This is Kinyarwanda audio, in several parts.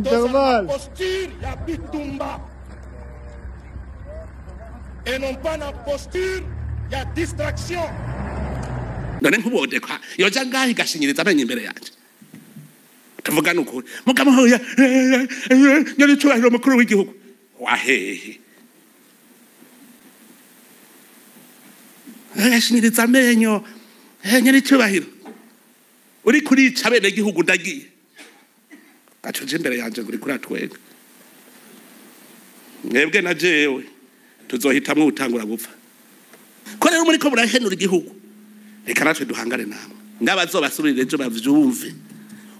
Carval. posture ya bitumba et non pas la posture ya distraction none ntubodekwa iyo njya ngaho igashinyiriza amenyo imbere yanjye tuvugane ukuri mugabo hoya nyiricyubahiro mukuru w'igihugu wahehe agashinyiriza amenyo Eh, nyiricyubahiro uri kurica bene gihugu ndagiye gacuje imbere yanjye ngo uri kuratwenga mwebwe na jewe tuzohitamwo utangura gupfa ko rero muri ko murahenura igihugu reka natwe duhangane namwe ngabazobasurire ejo bavyumve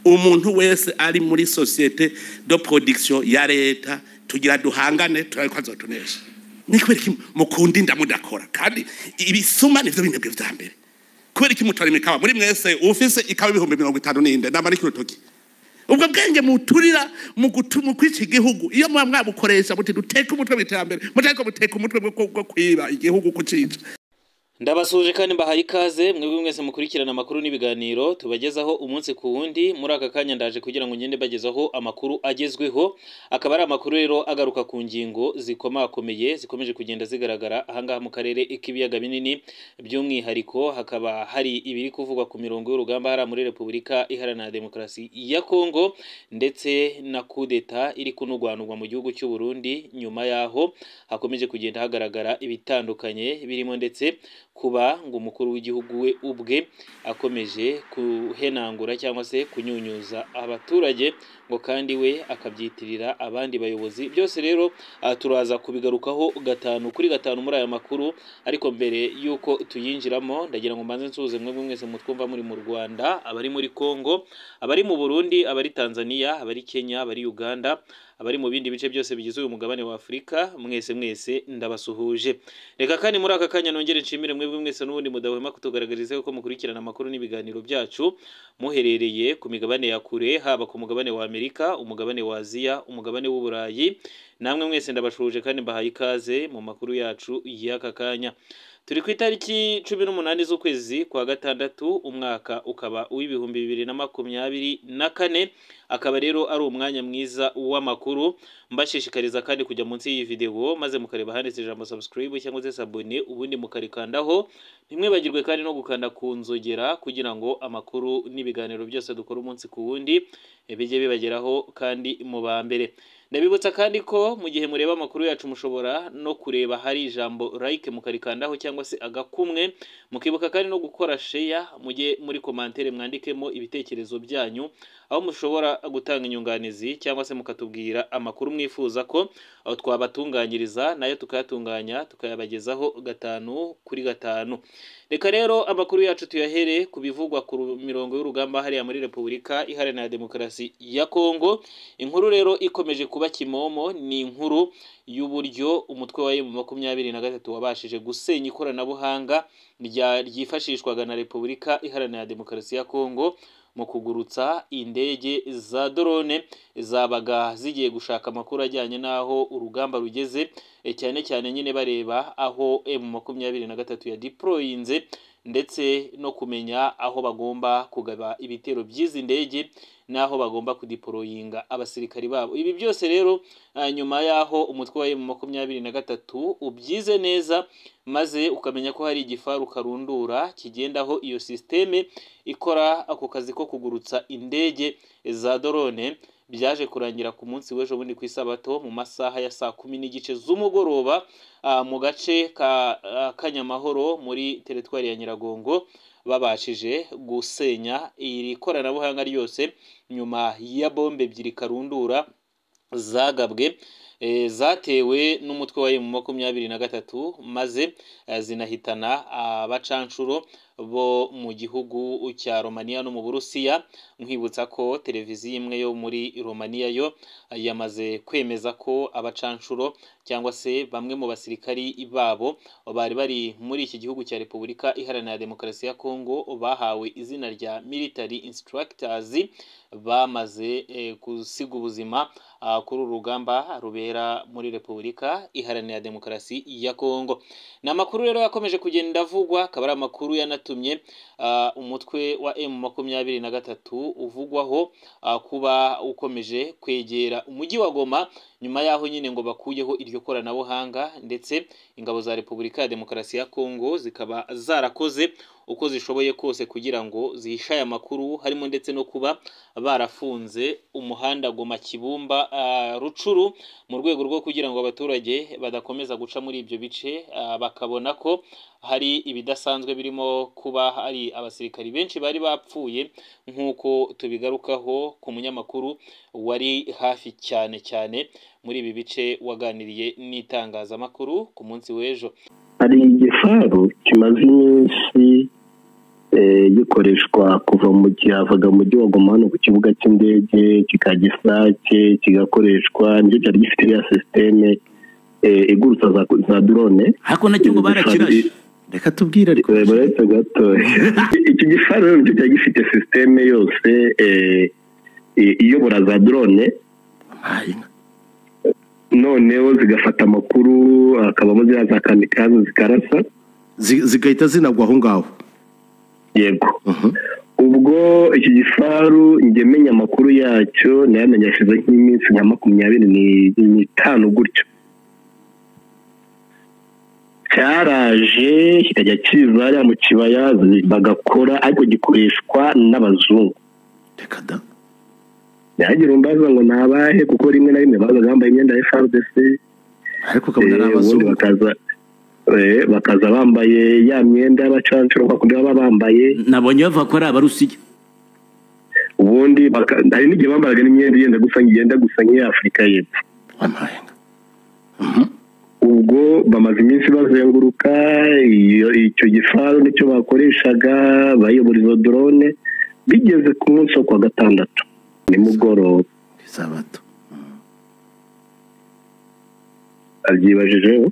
umuntu wese ari muri societe de production ya leta tugira duhangane turariko azotunesha ni kubera iki mukunda inda mudakora kandi ibisuma nivyo binebwe vya mbere kubera iki mutora imikawa muri mwese ufise ikawa ibihumbi mirongo itanu n'inde namara ikirutoki ubwo bwenge muturira mu gutu- mu kwica igihugu iyo muba mwabukoresha muti duteke umutwe mu iterambere mutariko muteka umutwe bwo- bwo kwiba igihugu kucica ndabasuje kandi mbahaye ikaze mwebwe mwese mukurikirana amakuru n'ibiganiro tubagezaho umunsi ku wundi muri aka kanya ndaje kugira ngo ngende mbagezaho amakuru agezweho akaba ari amakuru rero agaruka ku ngingo zikomakomeye zikomeje kugenda zigaragara ahangaha mu karere k'ibiyaga binini by'umwihariko hakaba hari ibiri kuvugwa ku mirongo y'urugamba hariya muri repubulika iharanira demokarasi ya kongo ndetse na kudeta iri kunugwanugwa mu gihugu cy'u Burundi nyuma yaho hakomeje kugenda hagaragara ibitandukanye birimo ndetse kuba ngo umukuru w'igihugu we ubwe akomeje kuhenangura cyangwa se kunyunyuza abaturage ngo kandi we akabyitirira abandi bayobozi byose rero aha turaza kubigarukaho gatanu kuri gatanu muri aya makuru ariko mbere y'uko tuyinjiramo ndagira ngo mbanze nsuhuze mwebwe mwese mutwumva muri mu Rwanda abari muri Kongo abari mu Burundi abari Tanzania abari Kenya abari Uganda abari mu bindi bice byose bigize uyu mugabane wa Afurika mwese mwese ndabasuhuje reka kandi muri aka kanya nongere nshimire mwebwe mwese n'ubundi mudahwema kutugaragariza ko mukurikirana amakuru n'ibiganiro byacu muherereye ku migabane ya kure haba ku mugabane wa Amerika umugabane wa Aziya umugabane w'Uburayi namwe mwese ndabashuje kandi mbahaye ikaze mu makuru yacu y'aka kanya turi ku itariki cumi n'umunani z'ukwezi kwa gatandatu umwaka ukaba uw'ibihumbi bibiri na makumyabiri na kane akaba rero ari umwanya mwiza w'amakuru mbashishikariza kandi kujya munsi y'iyi videwo maze mukareba handitse ijambo subscribe cyangwa se sabone ubundi mukarikandaho ntimwibagirwe kandi no gukanda ku nzogera kugira ngo amakuru n'ibiganiro byose dukora umunsi ku wundi eh, bijye bibageraho kandi mu ba mbere ndabibutsa kandi ko mu gihe mureba amakuru yacu mushobora no kureba hari ijambo like mukarikandaho cyangwa se agakumwe mukibuka kandi no gukora share mujye muri komantere mwandikemo ibitekerezo byanyu aho mushobora gutanga inyunganizi cyangwa se mukatubwira amakuru mwifuza ko aho twabatunganyiriza nayo tukayatunganya tukayabagezaho gatanu kuri gatanu reka rero amakuru yacu tuyahere ku bivugwa ku ru- mirongo y'urugamba hariya muri repubulika iharanira demokarasi ya kongo inkuru rero ikomeje kuba kimomo ni inkuru y'uburyo umutwe wa emu makumyabiri na gatatu wabashije gusenya ikoranabuhanga rya- ryifashishwaga na repubulika iharanira demokarasi ya kongo mu kugurutsa indege za drone zabaga zigiye gushaka amakuru ajyanye n'aho urugamba rugeze eh, cyane cyane nyine bareba aho M makumyabiri na gatatu yadiporoyinze ndetse no kumenya aho bagomba kugaba ibitero by'izi ndege n'aho bagomba kudiporoyinga abasirikari babo ibi byose rero ah, nyuma y'aho umutwe wa M makumyabiri na gatatu ubyize neza maze ukamenya ko hari igifaru karundura kigendaho iyo sisiteme ikora ako kazi ko kugurutsa indege za dorone byaje kurangira ku munsi w'ejo bundi ku isabato mu masaha ya saa kumi n'igice z'umugoroba ah, mu gace ka ah, kanyamahoro muri teritwari ya nyiragongo babashije gusenya iri koranabuhanga ryose nyuma ya bombe ebyiri karundura zagabwe eh, zatewe n'umutwe wa emu makumyabiri na gatatu maze eh, zinahitana abacanshuro bo mu gihugu cya Romania no mu Burusiya nkwibutsa ko televiziyo imwe yo muri Romania yo eh, yamaze kwemeza ko abacanshuro cyangwa se bamwe mu basirikari babo bari bari muri iki gihugu cya Repubulika Iharanira Demokarasi ya Kongo bahawe izina rya military instructors bamaze eh, gusiga ubuzima ah, kuri uru rugamba rubera muri Repubulika Iharanira Demokarasi ya Kongo ni amakuru rero yakomeje kugenda avugwa akaba ari amakuru yanatu byatumye ah, umutwe wa M makumyabiri na gatatu uvugwaho ah, kuba ukomeje kwegera umujyi wa Goma nyuma y'aho nyine ngo bakuyeho iryo koranabuhanga ndetse ingabo za Repubulika ya Demokarasi ya Kongo zikaba zarakoze uko zishoboye kose kugira ngo zihishaye amakuru harimo ndetse no kuba barafunze umuhanda Goma Kibumba ah, Rucuru mu rwego rwo kugira ngo abaturage badakomeza guca muri ibyo bice ah, bakabona ko hari ibidasanzwe birimo kuba hari abasirikari benshi bari bapfuye nk'uko tubigarukaho ku munyamakuru wari hafi cyane cyane muri ibi bice waganiriye n'itangazamakuru ku munsi w'ejo hari igifaru kimaze iminsi eh, gikoreshwa kuva mu cyavaga mu mujyi wa Goma hano ku kibuga cy'indege kikajya Isake kigakoreshwa nicyo cyari gifite iriya sisiteme eh, igurutsa za, za drone ariko nacyo ngo barakirashe reka tubwire ariko baretse gato iki gifaru rero nicyo cyari gifite sisiteme yose eh, i- iyobora za drone Ayi, noneho zigafata amakuru hakabamo ziriya za kamikazi zikarasa zi- zigahita zinagwa aho ngaho yego Mhm. ubwo iki gifaru njye menya amakuru yacyo nayamenye ashize nk'iminsi nka makumyabiri ni- n'itanu gutyo cyaraje kikajya kiza hariya mu kibaya bagakora ariko gikoreshwa n'abazungu reka da ntihagira umbaza ngo ni abahe kuko rimwe na rimwe bazaga bambaye imyenda ya FRDC ariko ukabona ari eh, ubundi abazungu bakaza eh, bakaza bambaye ya myenda y'abacancuro kwa kundi baba bambaye nabonye bavuga ko ari abarusigi ubundi baka- hari n'igihe bambaraga n'imyenda yenda gusa ngenda gusa nk'iya afurika y'epfo wamayenga ubwo bamaze iminsi bazenguruka iyo icyo gifaru nicyo bakoreshaga bayobora izo drone bigeze ku munsi wo kuwa gatandatu nimugoroba izabato abyibajijeho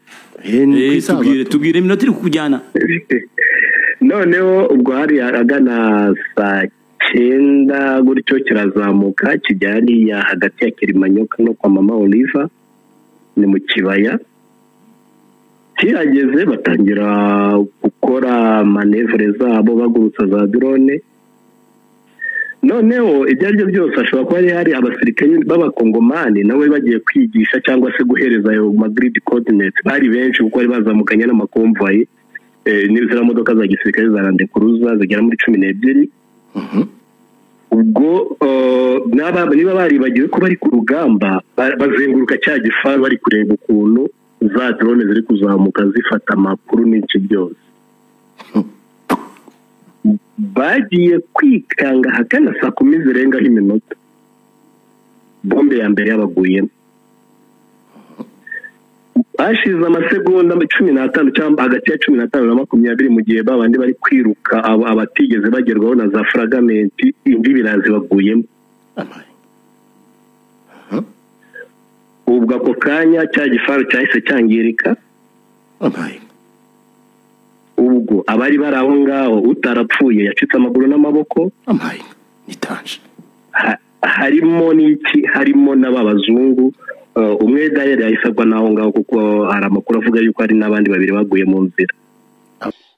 eh ni ku Eh, tubwire izabato tubwire iminota iri kukujyana noneho ubwo hari ahagana saa cyenda gutyo kirazamuka kijya hariya hagati ya kirimanyoka no kwa mama oliva ni mu kibaya kirageze batangira gukora manevure zabo bagurutsa za drone noneho ibyo ari byo byose hashobora kuba hari hari abasirikare b'abakongomani nawe bagiye kwigisha cyangwa se guhereza ayo magrid coordinates bari benshi kuko bari bazamukanye n'amakomvayi eh, n'iziriya modoka za gisirikare za randekuruza zigera muri cumi n'ebyiri ubwo eh, n'aba- niba baribagiwe ko bari ku rugamba ba- bazenguruka cya gifaru bari kureba ukuntu za drone ziri kuzamuka zifata amakuru n'ince byose bagiye kwikanga ahagana saa kumi zirengaho iminota bombe ya mbere yabaguyemo bashize amasegonda cumi n'atanu cyangwa hagati ya cumi n'atanu na makumyabiri mu gihe babandi bari kwiruka abo abatigeze bagerwaho na za furagamenti indi birazi baguyemo amayenga ubwo ako kanya cya gifaru cyahise cyangirika amayenga ubwo abari bari aho ngaho utarapfuye yacitse amaguru n'amaboko amayenga nitanje ha- harimo n'iki harimo n'aba bazungu eh, umwe dayari yahise agwa n'aho ngaho kuko hari amakuru avuga yuko hari n'abandi babiri baguye mu nzira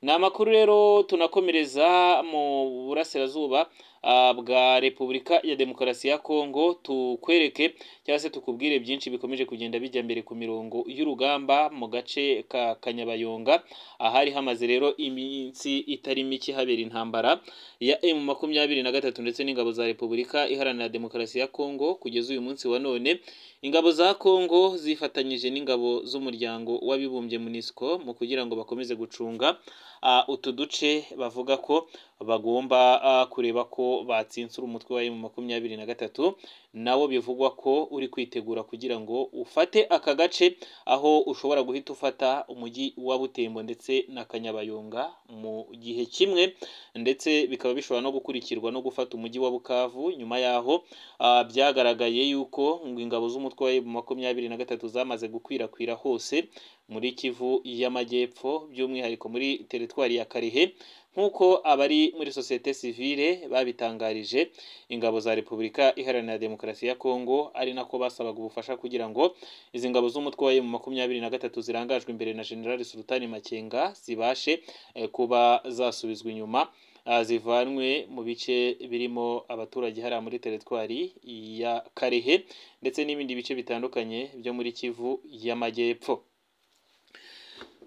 ni amakuru rero tunakomereza mu burasirazuba ah, bwa repubulika ya demokarasi ya kongo tukwereke cyangwa se tukubwire byinshi bikomeje kugenda bijya mbere ku mirongo y'urugamba mu gace ka kanyabayonga ahari hamaze rero iminsi itari mike habera intambara ya m makumyabiri na gatatu ndetse n'ingabo za repubulika iharanira demokarasi ya kongo kugeza uyu munsi wa none ingabo za kongo zifatanyije n'ingabo z'umuryango w'abibumbye munisiko mu kugira ngo bakomeze gucunga ah, utu duce bavuga ko bagomba ah, kureba ko batsinsura umutwe wa emu makumyabiri na gatatu nawo bivugwa ko uri kwitegura kugira ngo ufate aka gace aho ushobora guhita ufata umujyi wa butembo ndetse na kanyabayonga mu gihe kimwe ndetse bikaba bishobora no gukurikirwa no gufata umujyi wa bukavu nyuma yaho ah, byagaragaye yuko ngo ingabo z'umutwe wa emu makumyabiri na gatatu zamaze gukwirakwira hose muri kivu y'amajyepfo by'umwihariko muri teritwari ya karehe nk'uko abari muri sosiyete sivile babitangarije ingabo za repubulika iharanira demokarasi ya kongo ari nako basabaga ubufasha kugira ngo izi ngabo z'umutwe wa mu makumyabiri na gatatu zirangajwe imbere na generali sultani makenga zibashe eh, kuba zasubizwa inyuma ah, zivanwe mu bice birimo abaturage hariya muri teritwari ya karehe ndetse n'ibindi bice bitandukanye byo muri kivu y'amajyepfo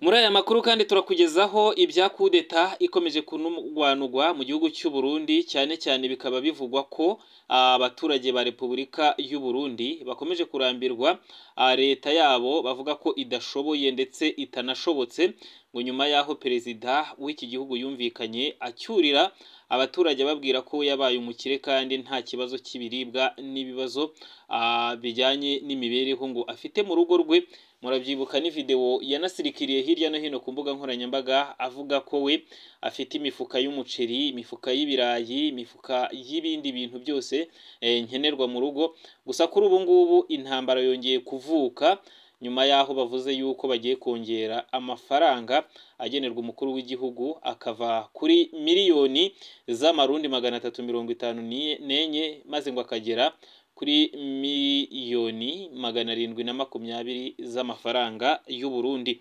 muri aya makuru kandi turakugezaho ibya kudeta ikomeje kunurwanurwa mu gihugu cy'u Burundi cyane cyane bikaba bivugwa ko ah, abaturage ba Repubulika y'u Burundi bakomeje kurambirwa ah, leta yabo bavuga ko idashoboye ndetse itanashobotse ngo nyuma y'aho perezida w'iki gihugu yumvikanye acyurira abaturage ababwira ko yabaye umukire kandi nta kibazo cy'ibiribwa n'ibibazo ah, bijyanye n'imibereho ngo afite mu rugo rwe murabyibuka ni video yanasirikiriye hirya no hino ku mbuga nkoranyambaga avuga ko we afite imifuka y'umuceri imifuka y'ibirayi imifuka y'ibindi bintu byose eh, nkenerwa mu rugo gusa kuri ubu ngubu intambara yongeye kuvuka nyuma y'aho bavuze yuko bagiye kongera amafaranga agenerwa umukuru w'igihugu akava kuri miliyoni z'amarundi magana atatu mirongo itanu ni- n'enye maze ngo akagera kuri miliyoni magana arindwi na makumyabiri z'amafaranga y'u Burundi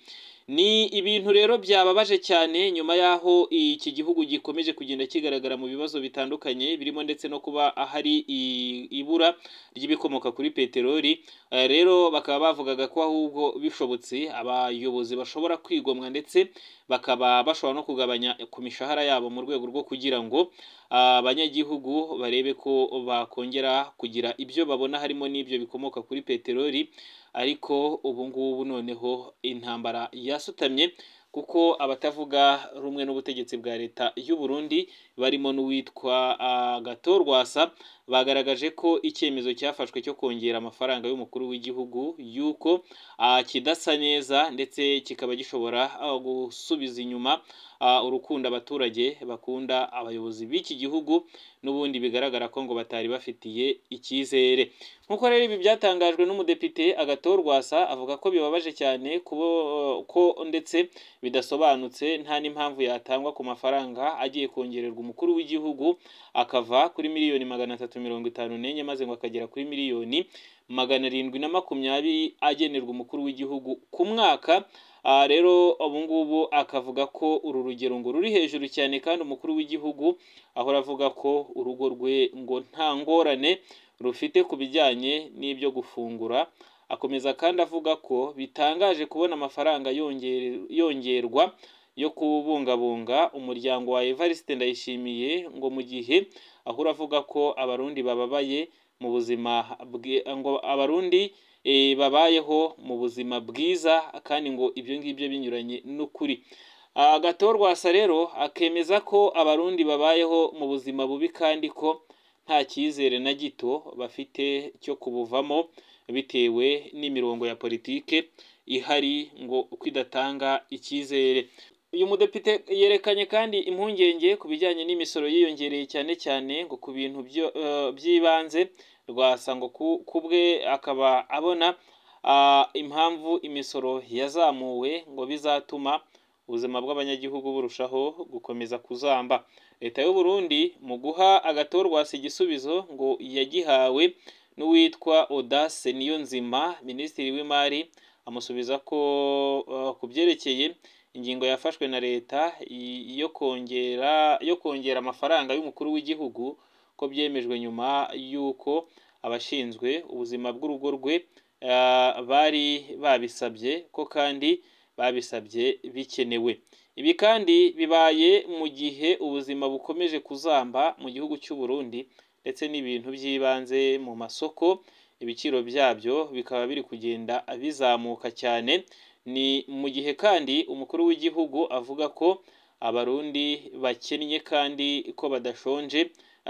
ni ibintu rero byababaje cyane nyuma y'aho iki gihugu gikomeje kugenda kigaragara mu bibazo bitandukanye birimo ndetse no kuba ahari i- ibura ry'ibikomoka kuri peteroli Eh, rero bakaba bavugaga ko ahubwo bishobotse abayobozi bashobora kwigomwa ndetse bakaba bashobora no kugabanya ku mishahara yabo mu rwego rwo kugira ngo ah, abanyagihugu barebe ko bakongera kugira ibyo babona harimo n'ibyo bikomoka kuri peteroli ariko ubu ngubu noneho intambara yasutamye kuko abatavuga rumwe n'ubutegetsi bwa leta y'u Burundi barimo n'uwitwa ah, Gatorwasa bagaragaje ko icyemezo cyafashwe cyo kongera amafaranga y'umukuru w'igihugu yuko ah, kidasa neza ndetse kikaba gishobora ah, gusubiza inyuma ah, urukundo abaturage bakunda abayobozi b'iki gihugu n'ubundi bigaragara ko ngo batari bafitiye icyizere nk'uko rero ibi byatangajwe n'umudepite agatorwasa avuga ko bibabaje cyane kubo, ko ndetse bidasobanutse nta n'impamvu yatangwa ku mafaranga agiye kongererwa umukuru w'igihugu akava kuri miliyoni magana atatu mirongo itanu n'enye maze ngo akagera kuri miliyoni magana arindwi na makumyabiri agenerwa umukuru w'igihugu ku mwaka aha rero ubu ngubu akavuga ko uru rugero ngo ruri hejuru cyane kandi umukuru w'igihugu ahora avuga ko urugo rwe ngo nta ngorane rufite ku bijyanye n'ibyo gufungura akomeza kandi avuga ko bitangaje kubona amafaranga yongere- yongerwa yo kubungabunga umuryango wa Evariste Ndayishimiye ngo mu gihe ahura avuga ko abarundi bababaye mu buzima bwe- ngo abarundi eh, babayeho mu buzima bwiza kandi ngo ibyo ngibyo binyuranye n'ukuri Ah, gatorwasa rero akemeza ko abarundi babayeho mu buzima bubi kandi ko nta cyizere na gito bafite cyo kubuvamo bitewe n'imirongo ya politike ihari ngo uko idatanga icyizere uyu mudepite yerekanye kandi impungenge ku bijyanye n'imisoro yiyongereye cyane cyane ngo ku bintu byo- eh, by'ibanze rwasa ngo ku- ku bwe akaba abona ah, impamvu imisoro yazamuwe ngo bizatuma ubuzima bw'abanyagihugu burushaho gukomeza kuzamba leta y'u Burundi mu guha agatorwasi igisubizo ngo yagihawe n'uwitwa Audace Niyonzima minisitiri w'imari amusubiza ko eh, ku byerekeye ingingo yafashwe na leta i- yo kongera yo kongera amafaranga y'umukuru w'igihugu ko byemejwe nyuma y'uko abashinzwe ubuzima bw'urugo rwe ah, bari babisabye ko kandi babisabye bikenewe ibi kandi bibaye mu gihe ubuzima bukomeje kuzamba mu gihugu cy'u Burundi ndetse n'ibintu by'ibanze mu masoko ibiciro byabyo bikaba biri kugenda bizamuka cyane ni mu gihe kandi umukuru w'igihugu avuga ko abarundi bakennye kandi ko badashonje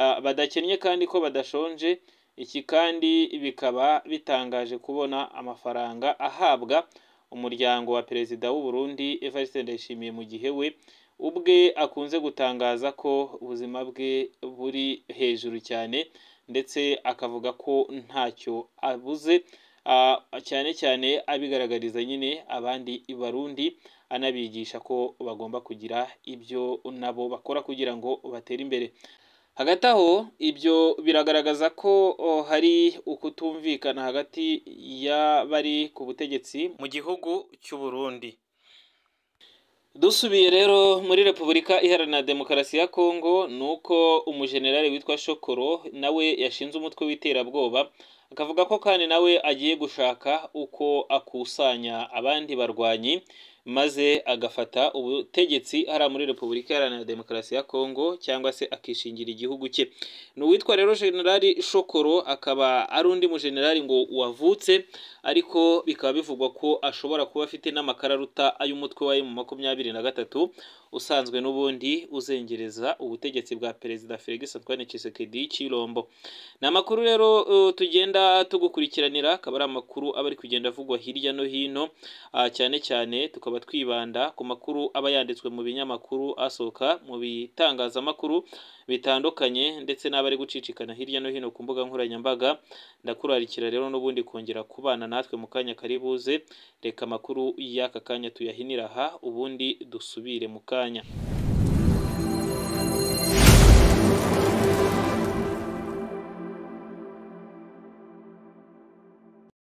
ah, badakennye kandi ko badashonje iki kandi bikaba bitangaje kubona amafaranga ahabwa umuryango wa perezida w'u Burundi Evariste Ndayishimiye mu gihe we ubwe akunze gutangaza ko ubuzima bwe buri hejuru cyane ndetse akavuga ko ntacyo abuze ah, cyane cyane abigaragariza nyine abandi barundi anabigisha ko bagomba kugira ibyo nabo bakora kugira ngo batere imbere hagati aho ibyo biragaragaza ko oh, hari ukutumvikana hagati y'abari ku butegetsi mu gihugu cy'u Burundi dusubiye rero muri repubulika iharanira demokarasi ya kongo ni uko umujenerali witwa shokoro nawe yashinze umutwe w'iterabwoba akavuga ko kandi nawe agiye gushaka uko akusanya abandi barwanyi maze agafata ubutegetsi hariya muri repubulika iharanira demokarasi ya kongo cyangwa se akishingira igihugu cye ni uwitwa rero generali shokoro akaba ari undi mujenerali ngo wavutse ariko bikaba bivugwa ko ashobora kuba afite n'amakararuta ay'umutwe wa emu makumyabiri na gatatu usanzwe n'ubundi uzengereza ubutegetsi bwa perezida felix antoine tshisekedi cy'irombo ni amakuru rero eh, tugenda tugukurikiranira akaba ari amakuru aba ari kugenda avugwa hirya no hino ah, cyane cyane tukaba twibanda ku makuru aba yanditswe mu binyamakuru asohoka mu bitangazamakuru bitandukanye ndetse n'abari gucicikana hirya no hino ku mbuga nkoranyambaga ndakurarikira rero n'ubundi kongera kubana natwe mu kanya kari buze reka amakuru y'aka kanya tuyahinira aha ubundi dusubire mu kanya